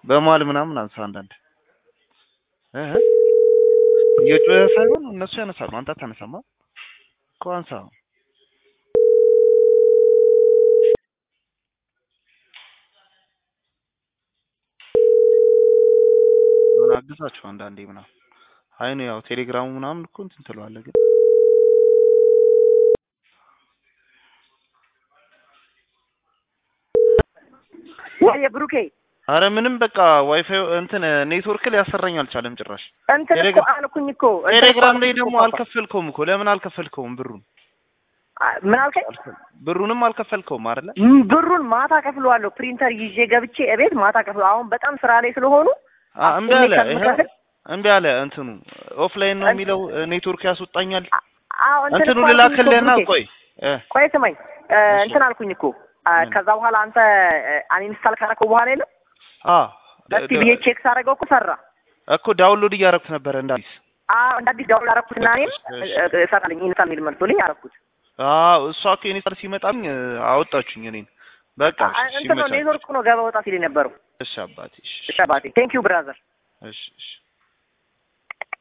በመሀል ምናምን አንሳ አንዳንድ እህ እየጮኸ ሳይሆን እነሱ ያነሳሉ። አንተ አታነሳማ እኮ አንሳ። ምን አግዛቸው አንዳንዴ ምናምን አይ ነው ያው ቴሌግራሙ ምናምን እኮ እንትን ትለዋለህ ግን ወይ ብሩኬ አረ ምንም በቃ ዋይፋይ እንትን ኔትወርክ ሊያሰራኝ አልቻለም ጭራሽ። እንትን እኮ ቴሌግራም- አልኩኝ እኮ እንትን እኮ ቴሌግራም ላይ አልኩኝ ደግሞ እኮ ፓፓ። አልከፈልከውም እኮ ለምን አልከፈልከውም? ብሩን አ- ምን አልከኝ? ብሩንም አልከፈልከውም አይደለ? ም- ብሩን ማታ ከፍለዋለሁ። ፕሪንተር ይዤ ገብቼ እቤት ማታ ከፍለ አሁን በጣም ስራ ላይ ስለሆኑ አ እምቢ አለ አስቆሜ ይሄ ከምከፍል እምቢ አለ እንትኑ ኦፍላይን ነው የሚለው ኔትወርክ ያስወጣኛል። አዎ እንትን እንትኑ እኮ አልኩኝ እኮ ልላክልህና ብሩኬ። ቆይ እ ቆይ ስማኝ እ፣ እሺ። እንትን አልኩኝ እኮ አ፣ ምን? ከዛ በኋላ አንተ አንኢንስታል ካረከው በኋላ የለም አ እስቲ ብዬ ቼክ ሳደርገው እኮ ሰራ። እኮ ዳውንሎድ እያደረኩት ነበር እንደ አዲስ። አዎ እንደ አዲስ ዳውንሎድ አደረኩትና እኔም እሺ። እ፣ እ፣ ሰራልኝ ኢንስታል የሚል መልሶልኝ አደረኩት። አዎ እሷ እኮ የኔ ቃል ሲመጣኝ እ፣ አወጣችኝ እኔን። በቃ አ- እሺ እንትን ነው ሲመቻች። ኔትወርክ ነው ገባ ወጣ ሲል የነበረው። እሺ አባቴ እሺ እሺ አባቴ ቴንክ ዩ ብራዘር። እሺ እሺ